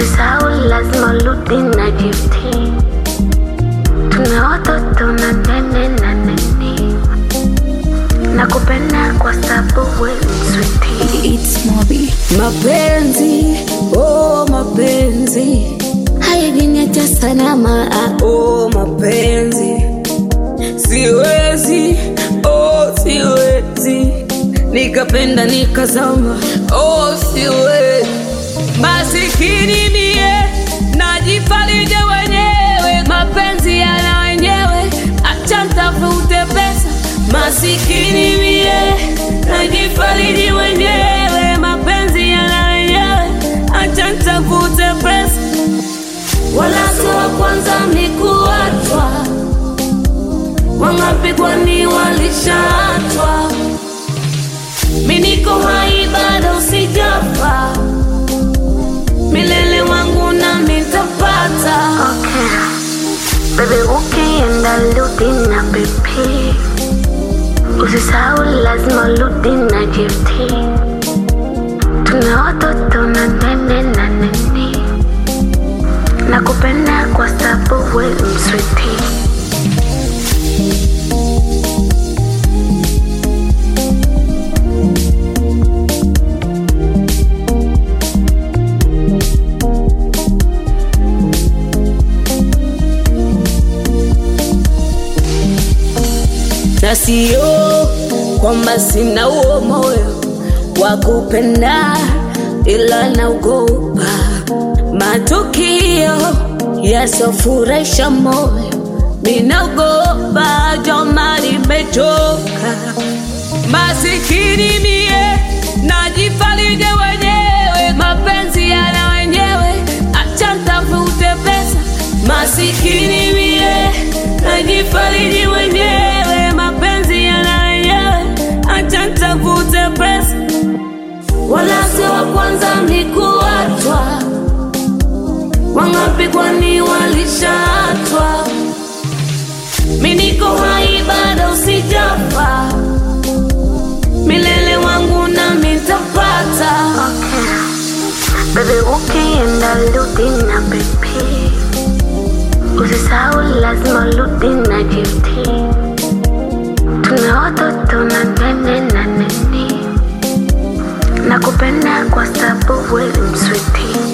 Usisahau lazima urudi na gifti. Tuna watoto na nene na nini. Nakupenda kwa sababu wewe ni sweetie. It's Mobi. Mapenzi, oh mapenzi hayajiniacha salama. ah, Oh mapenzi, siwezi, oh siwezi nikapenda nikazama, oh siwezi. Masikini mie najifarije wenyewe, mapenzi yana wenyewe, acha ntafute pesa. Masikini mie najifariji wenyewe, mapenzi yana wenyewe, acha ntafute pesa. Wala sio wa kwanza mlikuachwa, wangapi kwani walishaachwa? Mi niko hai bado sijafa, milele wangu nami nitapata. Okay. Baby ukienda rudi na pipi. Usisahau lazima urudi na gifti. Tuna watoto na nene na nini. Nakupenda kwa sababu wewe ni sweetie. na sio kwamba sina huo moyo wa kupenda, ila naogopa matukio yasofurahisha moyo. Ninaogopa joma, nimechoka masikini mie, najifarije wenyewe, mapenzi yana wenyewe, acha ntafute pesa. Masikini mie, najifariji wenyewe, mapenzi yana wenyewe, acha ntafute pesa. Wala sio wa kwanza mlikuachwa, wangapi kwani walishaachwa? Mi niko hai bado sijafa, milele wangu nami nitapata. Okay. Baby ukienda rudi na pipi. Usisahau lazima urudi na gifti. Tuna watoto na nene na nini. Nakupenda kwa sababu wewe ni sweetie.